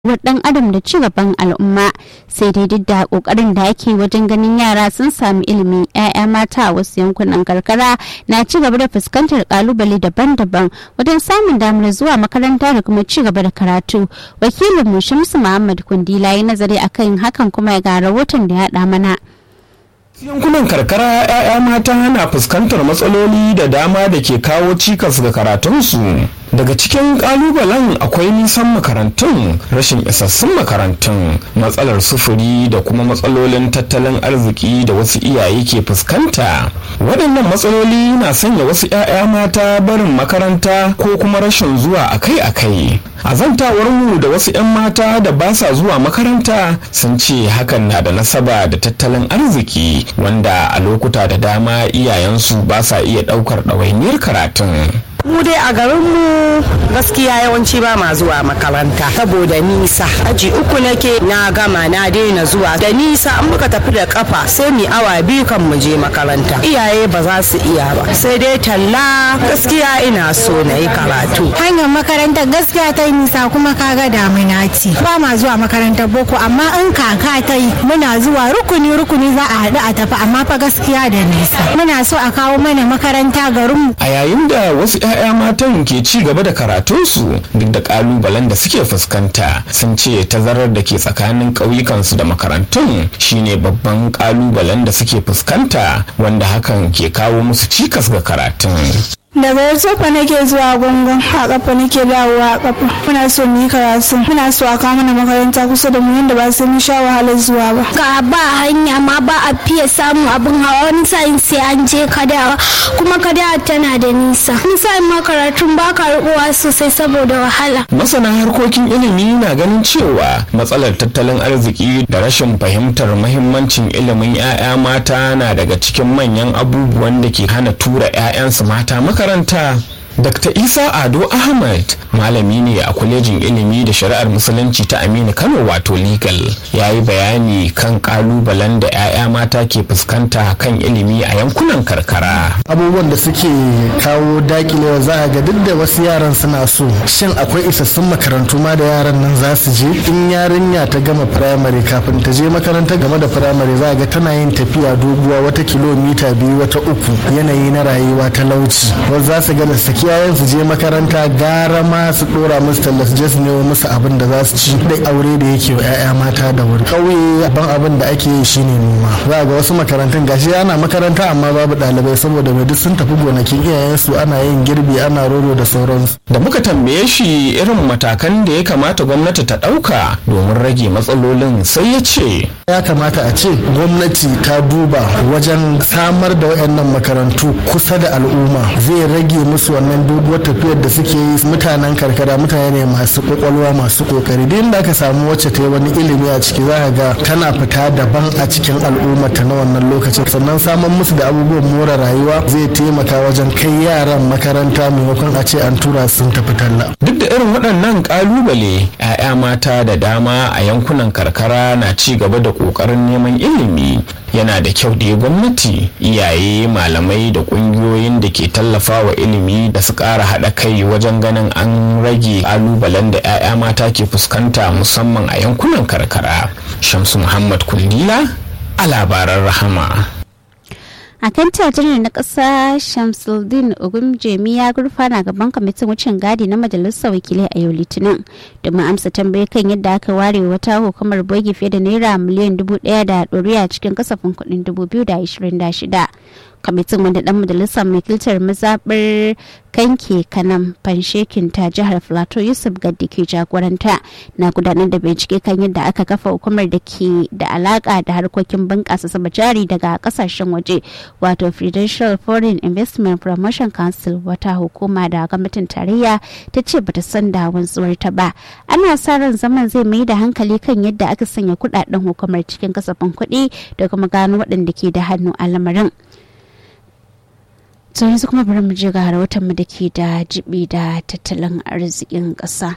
rayuwar dan adam da ci gaban al'umma sai dai duk da kokarin da ake wajen ganin yara sun sami ilimi 'ya'ya mata a wasu yankunan karkara na ci gaba da fuskantar kalubale daban-daban wajen samun damar zuwa makaranta da kuma ci gaba da karatu wakilin mu shamsu muhammad kundila ya nazari akan hakan kuma ya ga rahoton da ya haɗa mana yankunan karkara 'ya'ya mata na fuskantar matsaloli da dama da ke kawo cikas ga karatunsu daga cikin kalubalen akwai nisan makarantun rashin isassun makarantun matsalar sufuri da kuma matsalolin tattalin arziki da wasu iyaye ke fuskanta waɗannan matsaloli na sanya wasu 'ya'ya mata barin makaranta ko kuma rashin zuwa akai-akai a zantawar mu da wasu 'yan mata da ba sa zuwa makaranta sun ce hakan na da nasaba da tattalin arziki wanda a lokuta da dama iyayensu ba sa iya ɗaukar ɗawainiyar karatun mu dai a garinmu gaskiya yawanci ba ma zuwa makaranta saboda nisa aji uku nake na gama na daina zuwa da nisa an muka tafi da kafa sai mu awa biyu kan mu je makaranta iyaye ba za su iya ba sai dai talla gaskiya ina so na yi karatu hanyar makarantar gaskiya ta yi nisa kuma kaga damina ce ba ma zuwa makarantar boko amma in kaka ta yi muna zuwa rukuni rukuni za a haɗu a tafi amma fa gaskiya da nisa muna so a kawo mana makaranta garinmu a yayin da wasu 'ya'ya matan ke ci gaba da karatunsu duk da kalubalen da suke fuskanta sun ce tazarar da ke tsakanin ƙauyukansu da makarantun shine babban kalubalen da suke fuskanta wanda hakan ke kawo musu cikas ga karatun daga yarsofa nake zuwa gungun a kafa nake dawowa a kafa muna so mu yi karatu muna so a kawo mana makaranta kusa da mu yadda ba sai mun sha wahalar zuwa ba ga ba hanya ma ba a fiye samun abin hawa wani sa'in sai an je kadawa kuma kadawa tana da nisa wani sa'in ma karatun ba ka rubuwa sosai saboda wahala masana harkokin ilimi na ganin cewa matsalar tattalin arziki da rashin fahimtar mahimmancin ilimin 'ya'ya mata na daga cikin manyan abubuwan da ke hana tura 'ya'yansu mata maka makaranta Dr. Isa Ado Ahmad malami ne a kwalejin ilimi da shari'ar musulunci ta Aminu Kano wato legal ya yi bayani kan kalubalen da 'ya'ya mata ke fuskanta kan ilimi a yankunan karkara. Abubuwan da suke kawo dakilewa za a ga duk da wasu yaran suna so shin akwai isassun makarantu ma da yaran nan za su je in yarinya ta gama firamare kafin ta je makaranta game da firamare za a ga tana yin tafiya doguwa wata kilomita biyu wata uku yanayi na rayuwa talauci wasu za su ga da saki iyayen su je makaranta gara ma su dora musu talla su je su nemo musu abin da za su ci da aure da yake wa 'ya'ya mata da wuri ƙauye ban abin da ake yi shine noma za ga wasu makarantun gashi ana makaranta amma babu ɗalibai saboda mai duk sun tafi gonakin iyayen su ana yin girbi ana roro da sauransu da muka tambaye shi irin matakan da ya kamata gwamnati ta ɗauka domin rage matsalolin sai ya ce ya kamata a ce gwamnati ta duba wajen samar da wayannan makarantu kusa da al'umma zai rage musu wannan doguwar tafiyar da suke yi mutanen karkara mutane ne masu kwakwalwa masu kokari duk da aka samu wacce ta yi wani ilimi a ciki za ga tana fita daban a cikin al'umma ta na wannan lokacin sannan samun musu da abubuwan more rayuwa zai taimaka wajen kai yaran makaranta maimakon a ce an tura sun tafi talla duk da irin waɗannan ƙalubale 'ya'ya mata da dama a yankunan karkara na ci gaba da ƙoƙarin neman ilimi yana da kyau da gwamnati iyaye malamai da ƙungiyoyin da ke tallafa wa ilimi da su ƙara haɗa kai wajen ganin an rage ƙalubalen da 'ya'ya mata ke fuskanta musamman a yankunan karkara shamsu muhammad kundila a labaran rahama a kan tajirin na ƙasa shamsuldin ogumjemi ya gurfana gaban kwamitin wucin gadi na majalisar wakilai a yau litinin domin amsa tambayi kan yadda aka ware wata hukumar bogi fiye da naira miliyan dubu ɗaya da ɗoriya cikin kasafin kuɗin dubu biyu da ashirin da shida kwamitin wanda dan majalisar wakiltar mazaɓar kanke kanam fanshekin ta jihar plateau yusuf gaddi ke jagoranta na gudanar da bincike kan yadda aka kafa hukumar da ke da alaka da harkokin bunƙasa saba jari daga kasashen waje wato prudential foreign investment promotion council wata hukuma da gwamnatin tarayya ta ce bata san da wanzuwar ta ba ana sa ran zaman zai mai da hankali kan yadda aka sanya kudaden hukumar cikin kasafin kuɗi da kuma gano waɗanda ke da hannu a lamarin to yanzu kuma bari mu je ga rahoton mu da ke da jibi da tattalin arzikin ƙasa.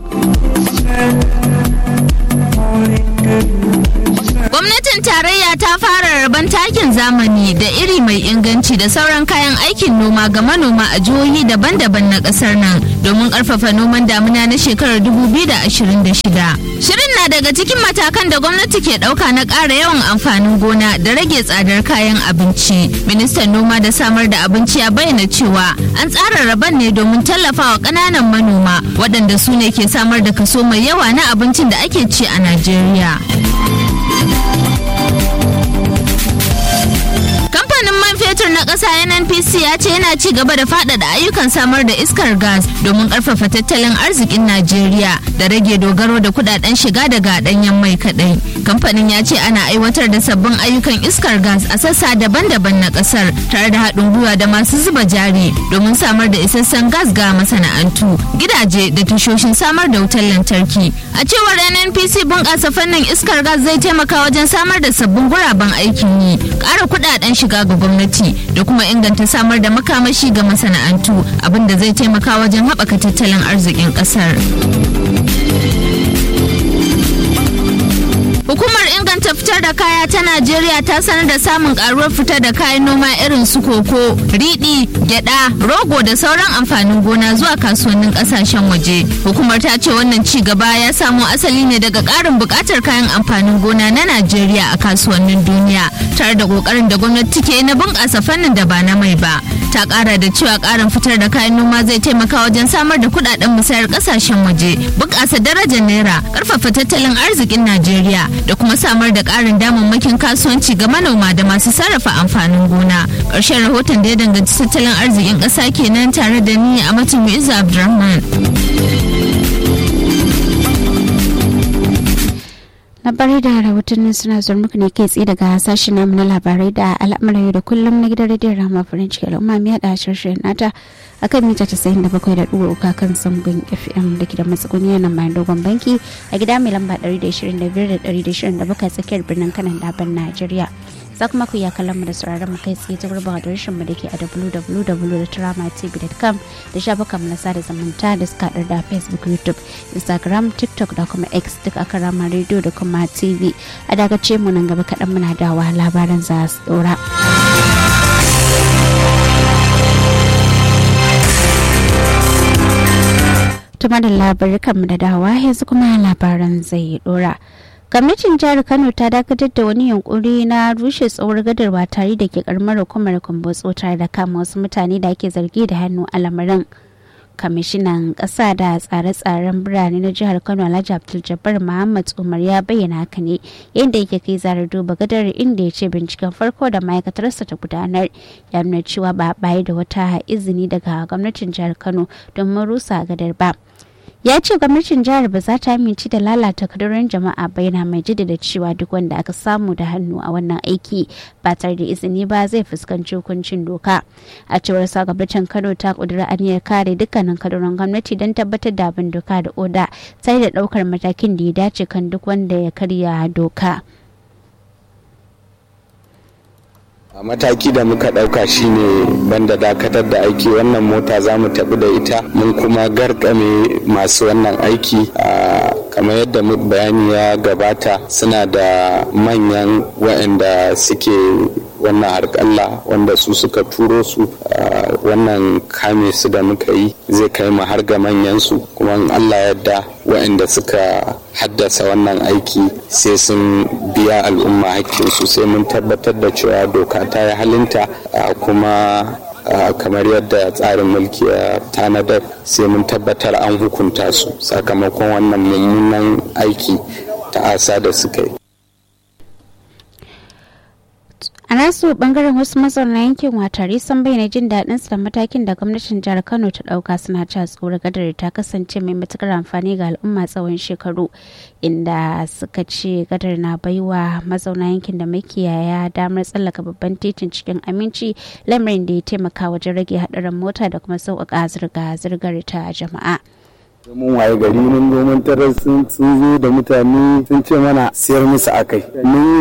Gwamnatin tarayya ta ta fara rabon takin zamani da iri mai inganci da sauran kayan aikin noma ga manoma a jihohi daban-daban na kasar nan domin karfafa noman damuna na shekarar 2026. Shirin na daga cikin matakan da gwamnati ke dauka na ƙara yawan amfanin gona da rage tsadar kayan abinci. Ministan noma da samar da abinci ya bayyana cewa an tsara rabon ne domin tallafawa ƙananan manoma waɗanda su ne ke samar da kaso mai yawa na abincin da ake ci a Najeriya. Kamfanin man fetur na ƙasa NNPC ya ce yana ci gaba da faɗaɗa ayyukan samar da iskar gas domin ƙarfafa tattalin arzikin Najeriya da rage dogaro da kudaden shiga daga ɗanyen mai kaɗai. Kamfanin ya ce ana aiwatar da sabbin ayyukan iskar gas a sassa daban-daban na ƙasar tare da haɗin gwiwa da masu zuba jari domin samar da isassun gas ga masana'antu, gidaje da tashoshin samar da wutar lantarki. A cewar NNPC bunƙasa fannin iskar gas zai taimaka wajen samar da sabbin guraben aikin yi, ƙara kudaden shiga ga gwamnati da kuma inganta samar da makamashi ga masana'antu abinda zai taimaka wajen haɓaka tattalin arzikin ƙasar. Hukumar inganta fitar da kaya ta Najeriya ta sanar da samun karuwar fitar da kayan noma irin su koko, riɗi, gyada, rogo da sauran amfanin gona zuwa kasuwannin ƙasashen waje. Hukumar ta ce wannan ci gaba ya samo asali ne daga ƙarin buƙatar kayan amfanin gona na Najeriya a kasuwannin duniya, tare da ƙoƙarin da gwamnati ke na bunƙasa fannin da ba na mai ba. Ta ƙara da cewa ƙarin fitar da kayan noma zai taimaka wajen samar da kuɗaɗen musayar ƙasashen waje, bunƙasa darajar naira, ƙarfafa tattalin arzikin Najeriya da kuma samar da ƙarin damammakin kasuwanci ga manoma da masu sarrafa amfanin gona ƙarshen rahoton da ya danganci tattalin arzikin ƙasa kenan tare da ni a matan Mu'izza Abdulrahman. labarai da rahotannin suna zuwa muku ne kai tsaye daga sashen namu na labarai da al'amuran yau da kullum na gidan rediyon rama farin ciki al'umma mai da shirin nata a kan mita casa'in da bakwai da ɗuwa uka kan sangon fm da ke da matsuguni nan bayan dogon banki a gida mai lamba ɗari da ishirin da biyar da ɗari da ishirin da bakwai tsakiyar birnin kanan daban najeriya za kuma ku iya kallon mu da sauraron mu kai tsaye ta gurbin adireshin mu da ke a www.tramatv.com da shafukan mu na sada zumunta da suka haɗar da facebook youtube instagram tiktok da kuma x duk a rama radio da kuma tv a dagace mu nan gaba kaɗan muna dawa labaran za su ɗora. tuma da labarukan da dawa yanzu kuma labaran zai ɗora. gwamnatin jihar kano ta dakatar da wani yunkuri na rushe tsohuwar gadar ba tare da ke karamar hukumar kumbotso tare da kama wasu mutane da ake zargi da hannu a lamarin kwamishinan ƙasa da tsare-tsaren birane na jihar kano alhaji abdul jabbar muhammad umar ya bayyana haka ne yadda yake kai zarar duba gadar inda ya ce binciken farko da ma'aikatarsa ta gudanar ya nuna cewa ba a da wata izini daga gwamnatin jihar kano domin rusa gadar ba ya ce gwamnatin jihar ba za ta amince da lalata kadurin jama'a ba yana mai jaddada cewa duk wanda aka samu da hannu a wannan aiki ba tare da izini ba zai fuskanci hukuncin doka a cewar sa gwamnatin kano ta kudura aniyar kare dukkanin kadurin gwamnati don tabbatar da abin doka da oda sai da daukar matakin da ya dace kan duk wanda ya karya doka. a mataki da muka ɗauka shine banda dakatar da aiki wannan mota za mu tafi da ita mun kuma garkame masu wannan aiki kamar yadda bayani ya gabata suna da manyan waɗanda suke wannan harƙalla wanda su suka turo su wannan kame su da muka yi zai kai mu har ga manyansu kuma allah yadda waɗanda suka haddasa wannan aiki sai sun biya al'umma hakkinsu sai mun tabbatar da cewa doka ta yi halinta kuma kamar yadda tsarin mulki ya tanadar sai mun tabbatar an hukunta su sakamakon wannan mummunan aiki ta asa da suka yi a nasu bangaren wasu mazauna yankin watari sun bayyana jin daɗin su da matakin da gwamnatin jihar kano ta ɗauka suna cewa tsoron gadar ta kasance mai matukar amfani ga al'umma tsawon shekaru inda suka ce gadar na baiwa mazauna yankin da makiyaya damar tsallaka babban titin cikin aminci lamarin da ya taimaka wajen rage haɗarin mota da kuma sauƙaƙa zirga-zirgar ta jama'a. mun waye gari mun domin tarar sun zo da mutane sun ce mana siyar musu akai mun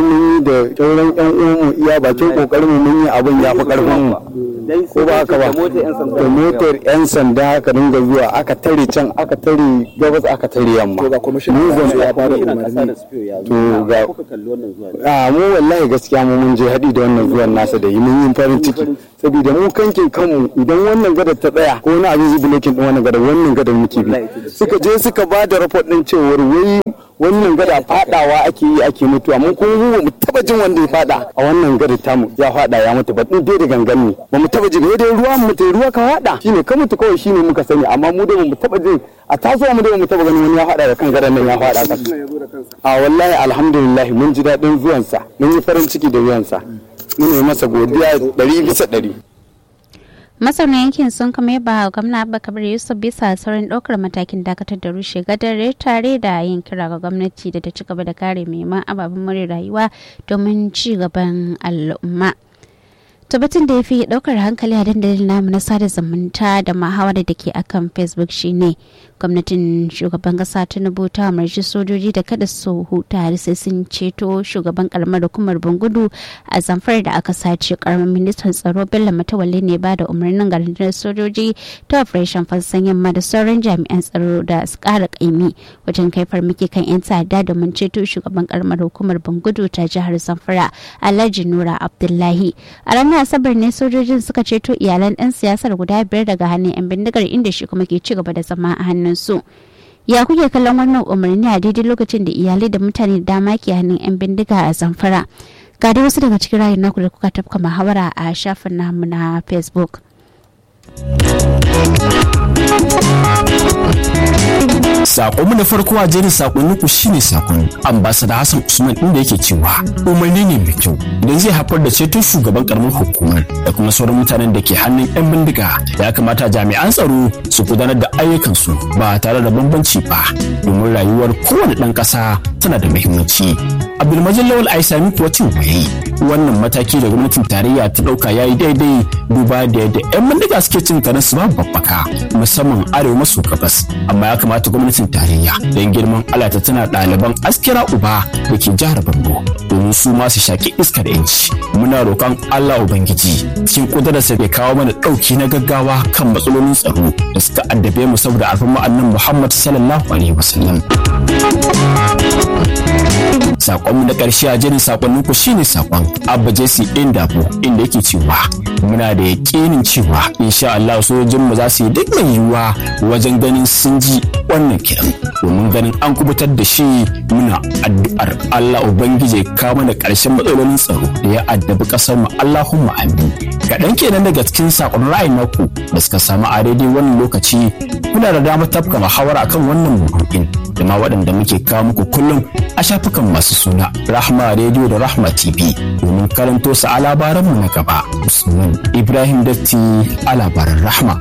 da sauran yan uwanmu iya bakin kokarin mu mun yi abin ya fi karfin mu ko ba haka ba da motar yan sanda aka dinga zuwa aka tare can aka tare gabas aka tare yamma mu zan ya fara umarni to ga a mu wallahi gaskiya mu mun je haɗi da wannan zuwan nasa da yi mun yi farin ciki saboda mu kankin kanmu idan wannan gadar ta tsaya ko wani abin zubulokin din wannan gadar wannan gadar muke bi suka je suka ba da report din cewar wai wannan gada fadawa ake yi ake mutuwa mun kuma mu mu taba jin wanda ya fada a wannan gada tamu ya fada ya mutu ba dai da gangan ne ba mu taba jin dai ruwa mu mutu ruwa ka fada shine ka mutu kawai shine muka sani amma mu dai mu taba jin a tasowa mu dai mu taba ganin wani ya fada da kan gadan nan ya fada kasa a wallahi alhamdulillah mun ji dadin zuwansa mun yi farin ciki da zuwansa mun yi masa godiya ɗari bisa ɗari masauna yankin sun kuma yaba gwamna abba kabir yusuf bisa saurin ɗaukar matakin dakatar da rushe gadare tare da yin kira ga gwamnati da ta ci gaba da kare neman ababen more rayuwa domin ci gaban al'umma tabbatin da ya fi ɗaukar hankali a dandalin namu na sada zumunta da muhawara da ke akan facebook shine gwamnatin shugaban kasa tinubu ta umarci sojoji da kada su huta har sai sun ceto shugaban karamar hukumar bangudu a zamfar da aka sace karamin ministan tsaro bello matawalle ne ba da umarnin garin sojoji ta operation fassan yamma da sauran jami'an tsaro da su kara kaimi wajen kai farmaki kan yan ta'adda domin ceto shugaban karamar hukumar bangudu ta jihar zamfara alhaji nura abdullahi a ranar asabar ne sojojin suka ceto iyalan dan siyasar guda biyar daga hannun yan bindigar inda shi kuma ke ci gaba da zama a hannun su ya kuke kallon wannan umarni a daidai lokacin da iyalai da mutane da dama ke hannun 'yan bindiga a zamfara ga dai wasu daga cikin rayun naku da kuka tafka muhawara a shafin namu na facebook Sakonmu na farko a jerin sakonnin ku shine sakon ambasada Hassan Usman inda yake cewa umarni ne mai kyau idan zai haifar da ceton shugaban karamar hukumar da kuma sauran mutanen da ke hannun 'yan bindiga ya kamata jami'an tsaro su gudanar da ayyukansu ba tare da bambanci ba domin rayuwar kowane ɗan ƙasa tana da muhimmanci. Abdulmajid Lawal Aisami kuwa cin waye wannan mataki da gwamnatin tarayya ta ɗauka ya yi daidai duba da yadda 'yan bindiga suke cin kanan su babu babbaka musamman arewa maso gabas amma ya kamata gwamnatin tarayya don girman Allah ta tana ɗaliban askira uba da ke jihar Borno domin su ma su shaki iskar yanci muna roƙon Allah ubangiji cikin ƙudurarsa bai kawo mana ɗauki na gaggawa kan matsalolin tsaro da suka addabe mu saboda alfama annan Muhammad sallallahu alaihi wasallam sakonmu na ƙarshe a jerin sakonnin ku shine sakon abba jesse indabo inda yake cewa muna da yaƙinin cewa insha Allah sojojin mu za su yi duk mai yiwuwa wajen ganin sun ji wannan kiran domin ganin an kubutar da shi muna addu'ar Allah ubangiji ya kawo mana ƙarshen matsalolin tsaro da ya addabi ƙasar mu Allahumma amin kaɗan kenan daga cikin sakon ra'ayin naku da suka samu a daidai wannan lokaci kuna da damar tafka muhawara akan wannan maudu'in da ma waɗanda muke kawo muku kullum a shafukan masu suna Rahma Radio da Rahma TV domin karanto su a labaranmu na gaba. Usman Ibrahim Datti a labaran Rahma.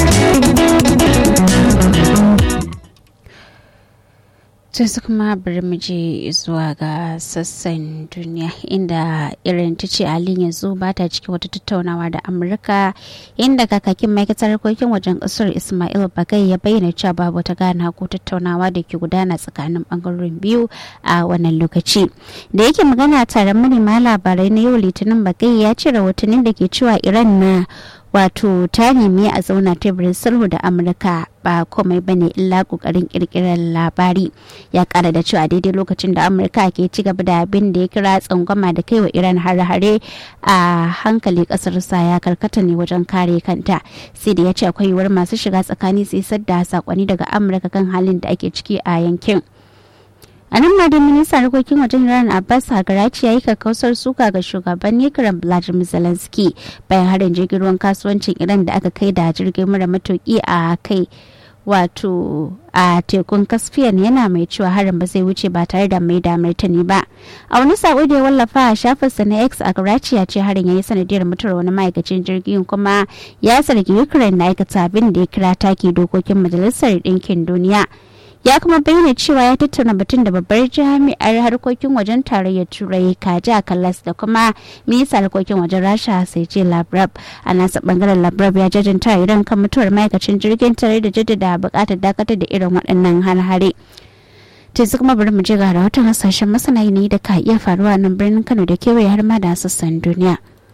su kuma bari mu je zuwa ga sassan duniya inda irin ta ce halin yanzu ba ta cikin wata tattaunawa da amurka inda kakakin ma'aikatar harkokin wajen kasar ismail bagai ya bayyana cewa babu wata gana ko tattaunawa da ke gudana tsakanin bangarorin biyu a wannan lokaci da yake magana tare manema labarai na yau litinin bagai ya ce rahotannin da ke cewa iran na wato ta nemi a zauna teburin sulhu da amurka ba komai bane illa kokarin kirkirar labari ya kara da cewa daidai lokacin da amurka ke ci gaba da abin da ya kira tsangwama da kai wa iran hare-hare a hankali kasar sa ya karkata ne wajen kare kanta sai da ya ce akwai yiwuwar masu shiga tsakani su isar da sakonni daga amurka kan halin da ake ciki a yankin a nan ma da ministan harkokin wajen iran abbas hagaraci ya yi kakkausar suka ga shugaban ukraine vladimir zelensky bayan harin jirgin ruwan kasuwancin iran da aka kai da jirgin mara matuki a kai wato a tekun caspian yana mai cewa harin ba zai wuce ba tare da mai da martani ba a wani sako da ya wallafa a shafinsa na x a karachi ya ce harin ya yi sanadiyar mutuwar wani ma'aikacin jirgin kuma ya zargi ukraine na aikata abin da ya kira take dokokin majalisar ɗinkin duniya ya kuma bayyana cewa ya tattauna batun da babbar jami'ar harkokin wajen tarayyar turai kaja kallas da kuma minista harkokin wajen rasha sai ce labrab a nasa bangaren labrab ya jajanta iran kan mutuwar ma'aikacin jirgin tare da jaddada bukatar dakatar da irin waɗannan har-hare yanzu kuma bari mu je ga rahoton hasashen masana yanayi da ka iya faruwa nan birnin kano da kewaye har ma da sassan duniya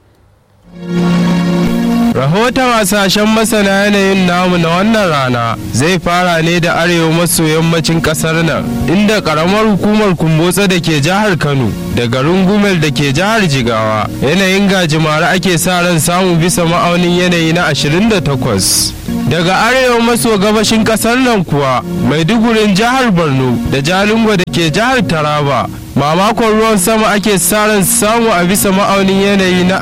Rahoton hasashen masana yanayin namu na wannan rana zai fara ne da arewa maso yammacin kasar nan inda karamar hukumar kumbotsa da ke jihar Kano da garin Gumel da ke jihar Jigawa yanayin gajimare ake sa ran samu bisa ma'aunin yanayi na 28. Daga arewa maso gabashin kasar nan kuwa Maidugurin jihar Borno da Jalingo da ke jihar Taraba mamakon ruwan sama ake ran samu a bisa ma'aunin yanayi na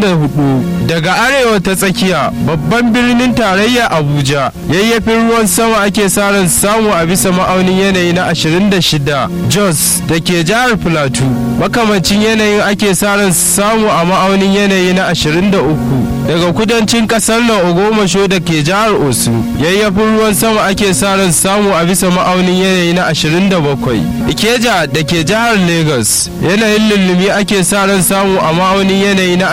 24 daga arewa ta tsakiya babban birnin tarayya abuja yayyafin ruwan sama ake ran samu a bisa ma'aunin yanayi na 26 jos da ke jihar plateau makamancin yanayin ake ran samu a ma'aunin yanayi na 23 daga kudancin kasar nan ogomasho da ke jihar osu yayyafin ruwan sama ake ran samu a bisa ma'aunin yanayi na 27 ikeja da ke jihar Lagos yanayin lullumi ake sa ran samu a ma'aunin yanayi na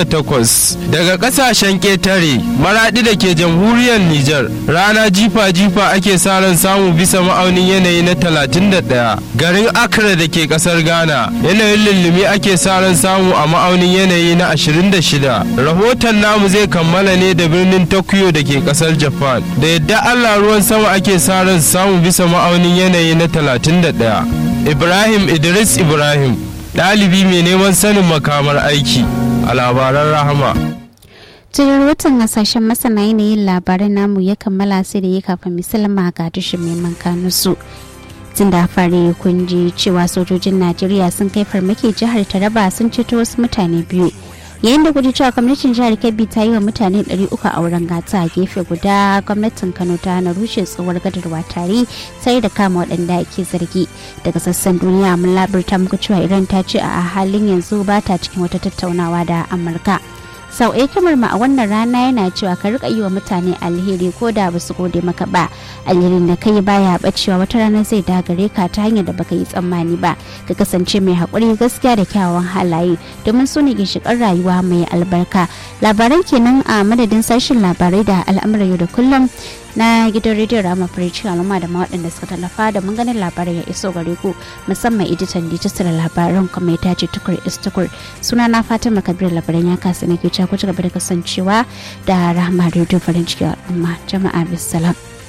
28 daga kasashen ƙetare maraɗi da ke jamhuriyar Nijar rana jifa-jifa ake sa ran samu bisa ma'aunin yanayi na 31 garin Accra da ke ƙasar Ghana yanayin lullumi ake sa ran samu a ma'aunin yanayi na 26 rahoton namu zai kammala ne da birnin Tokyo da ke ƙasar Japan da yadda Allah ruwan sama ake sa ran samu bisa ma'aunin yanayi na 31 Ibrahim Idris Ibrahim ɗalibi mai neman sanin makamar aiki a labaran rahama. cikin watan hasashen masana yanayin labaran namu ya kammala sai da ya kafin misalama ga tushen mai mankanusu tun da fari kun ji cewa sojojin najeriya sun kai farmaki jihar taraba sun ceto wasu mutane biyu yayin da guji cewa gwamnatin jihar kebbi ta yi wa mutane 300 a wurin gata a gefe guda gwamnatin kano ta hana rushe tsohuwar gadarwa tare sai da kama waɗanda ake zargi daga sassan duniya mun labarta muku cewa iran ta ce a halin yanzu ba ta cikin wata tattaunawa da amurka sau ɗaya kamar ma a wannan rana yana cewa ka rika yi wa mutane alheri ko da ba su gode maka ba alherin da kai baya bacewa wata rana zai dagare ka ta hanyar da baka yi tsammani ba ka kasance mai haƙuri gaskiya da kyawawan halaye domin su ne ginshiƙar rayuwa mai albarka labaran kenan a madadin sashen labarai da al'amuran yau da kullum na gidan rediyon rama farici al'umma da waɗanda suka tallafa da mun ganin labarai ya iso gare ku musamman editan dijital labaran kuma ya tace tukur istukur suna na fatima kabir labaran ya kasa nake cewa ku ci gaba da kasancewa da rahama rediyo farin ciki al'umma jama'a bisalam.